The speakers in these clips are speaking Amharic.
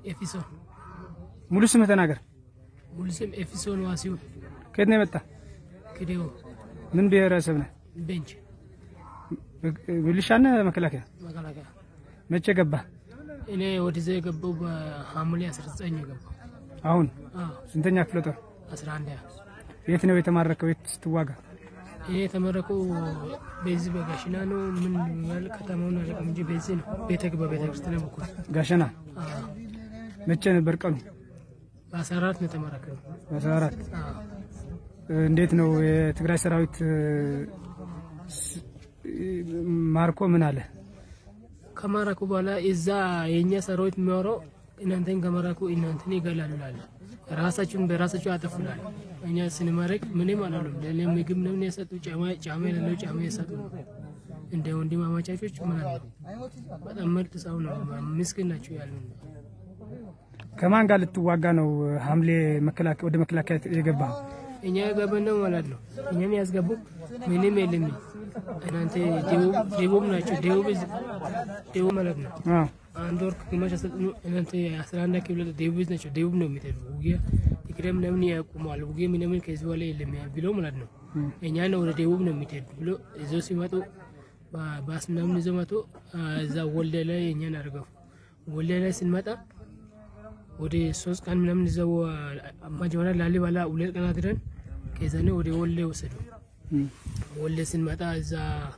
ኤፊሶን ሙሉ ስምህ ተናገር። ሙሉ ስም ኤፊሶን ዋሲሁን ከየት ነው የመጣ? ክዴዎ ምን ብሔረሰብ ነህ? ቤንች ሚሊሻ ነህ? መከላከያ? መከላከያ መቼ ገባ? እኔ ወደዛ የገባው በሐምሌ 19 የገባው አሁን አዎ ስንተኛ ክፍለ ጦር? 11 ያ የት ነው የተማረከው? የት ስትዋጋ? እኔ የተመረቁ በዚህ በጋሽና ነው። ምን ያህል ከተማውን አላውቅም እንጂ በዚህ ነው ቤተ በቤተ ክርስቲያን በኩል ጋሸና። አዎ መቼ ነበር ቀኑ? በ14 ነው የተመረቅነው። በአስራ አራት አዎ እንዴት ነው የትግራይ ሰራዊት እ፣ ስ- ማርኮ ምን አለ? ከማረኩ በኋላ እዛ የእኛ ሰራዊት የሚያወራው እናንተን ከመረኩ እናንተን ይገላሉ ላለ ራሳችሁን በራሳችሁ ያጠፉላል። እኛ ስንመረቅ ምንም አላሉም። ለእኔ ምግብ ነው የሰጡ ጫማ ጫማ የሌለው ጫማ የሰጡ እንደ ወንድም አማቻቾች ምን አለ በጣም ምርጥ ሰው ነው። ምስኪን ናቸው ያሉ ከማን ጋር ልትዋጋ ነው ሐምሌ መከላከያ ወደ መከላከያ የገባ? እኛ የገባን ነው ማለት ነው። እኛን ያስገቡ ምንም የለም። እናንተ ደቡብ ደቡብ ናቸው። ደቡብ ደቡብ ማለት ነው። አዎ አንድ ወር ግማሽ አሰልጥኑ እናንተ አስራ አንድ ክፍለ ደቡብ ናቸው። ደቡብ ነው የሚሄዱ ውጊያ ትግራይ ምናምን ያቁመዋል። ውጊያ ምናምን ከዚህ በኋላ የለም ብሎ ማለት ነው። እኛ ነው ወደ ደቡብ ነው የሚሄዱ ብሎ ይዘው ሲመጡ ባ- ባስ ምናምን ይዘው መጡ። እዛ ወልደ ላይ እኛን አድርገው ወልደ ላይ ስንመጣ ወደ ሶስት ቀን ምናምን ይዘው መጀመሪያ ላሊበላ ሁለት ቀን አድረን ከዛኔ ወደ ወልደ ወሰዱ። እም። ወልደ ስንመጣ እዛ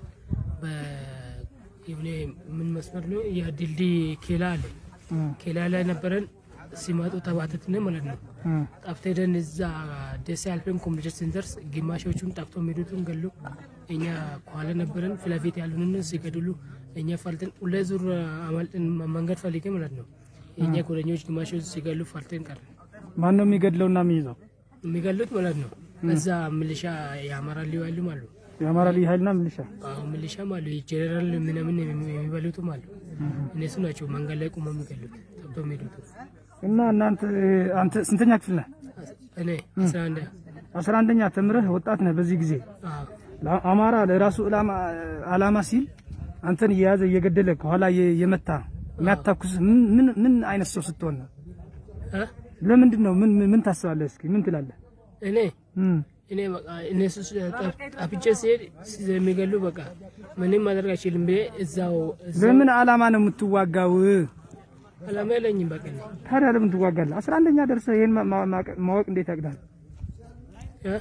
የሆነ ምን መስመር ነው ያ ድልድይ ኬላ አለ። እ፣ ኬላ ላይ ነበረን ሲመጡ ተባተትን ማለት ነው። እ፣ ጠፍተ ሄደን እዛ ደሴ አልፈን ኮምፒውተር ስንደርስ ግማሾቹን ጠፍቶ የሚሄዱትን ገሉ። እኛ ከኋላ ነበረን ፊት ለፊት ያሉንን ሲገድሉ እኛ ፈልተን ሁለት ዙር አማልጠን መንገድ ፈልጌ ማለት ነው። የእኛ ጓደኞች ግማሾች ሲገሉ ፈልተን ቀረን። ማን ነው የሚገድለውና የሚይዘው? የሚገሉት ማለት ነው። እዛ ሚሊሻ የአማራ ልዩ ኃይልም አሉ። የአማራ ልዩ ኃይልና ሚሊሻ። አሁን ሚሊሻም አሉ። ጀነራል ምናምን የሚበሉትም አሉ። እነሱ ናቸው መንገድ ላይ ቁመው የሚገሉት ጠብቶ የሚሄዱት። እና እናንተ አንተ ስንተኛ ክፍል ነህ? እኔ አስራ አንድ አስራ አንደኛ ተምረህ ወጣት ነህ። በዚህ ጊዜ አዎ ለ- አማራ ለራሱ ዕላማ አላማ ሲል አንተን እየያዘ እየገደለ ከኋላ እየ- እየመታ የሚያታኩስ ምን ምን ምን አይነት ሰው ስትሆን ነው? እ? ለምንድን ነው? ምን ምን ታስባለህ? እስኪ ምን ትላለህ? እኔ እም፣ እኔ በቃ እነሱ ጠፍቼ ሲሄድ የሚገሉ በቃ ምንም ማድረግ አይችልም ብዬ እዛው እዛው በምን አላማ ነው የምትዋጋው? አላማ የለኝም በቃ እኔ ታዲያ ለምን ትዋጋለህ? አስራ አንደኛ ደርሰህ ይሄን ማ- ማ- ማወቅ- ማወቅ እንዴት ያቅዳል? እ?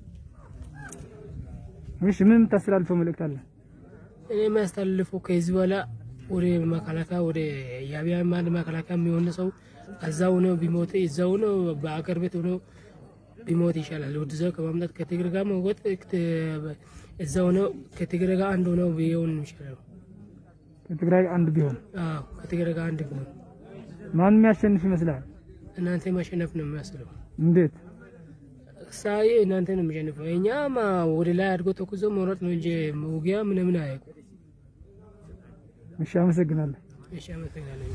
እሺ ምን የምታስተላልፈው መልእክት አለ? እኔ የሚያስተላልፈው ከዚህ በኋላ ወደ መከላከያ ወደ የአብያ ማድ መከላከያ የሚሆን ሰው እዛው ሆኖ ቢሞት እዛው ሆኖ በአገር ቤት ሆኖ ቢሞት ይሻላል። ወደዛው ከማምጣት ከትግሬ ጋር መወጥ እዛው ሆኖ ከትግሬ ጋር አንድ ሆነው ቢሆን ይሻላል። ከትግራይ አንድ ቢሆን አዎ ከትግሬ ጋር አንድ ቢሆን ማን የሚያሸንፍ ይመስላል? እናንተ ማሸነፍ ነው የሚያስለው። እንዴት? ሳይ እናንተ ነው የሚሸንፈው። እኛማ ወደ ላይ አድጎ ተኩዞ መውረጥ ነው እንጂ ውጊያ ምንምን አያውቁ። እሺ አመሰግናለሁ። እሺ አመሰግናለሁ።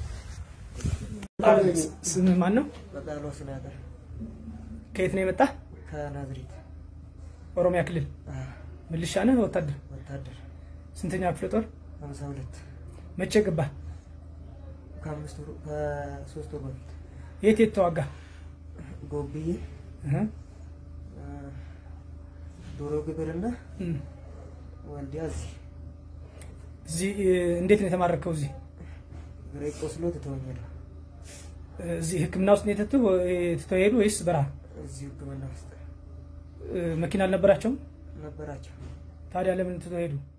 ስምህ ማን ነው? በቃሉ ስናገር ከየት ነው የመጣ? ከናዝሬት ኦሮሚያ ክልል አ፣ ሚሊሻ ነህ? ወታደር? ወታደር ስንተኛ ክፍለ ጦር? ሀምሳ ሁለት መቼ ገባህ? ከአምስት ወር ከሶስት ወር በፊት የት የት ተዋጋ? ጎብዬ እህ፣ አ፣ ዶሮ ግብርና እም። ወልዲያ እዚህ እዚህ እ፣ እንዴት ነው የተማረከው? እዚህ ግሬ ቆስሎ ትተወኛለሁ እ፣ እዚህ ሕክምና ውስጥ ነው የተቱ ትተው ሄዱ ወይስ በረሃ? እዚሁ ህክምና ውስጥ እ፣ መኪና አልነበራቸውም? ነበራቸው ታዲያ ለምን ትተው ሄዱ?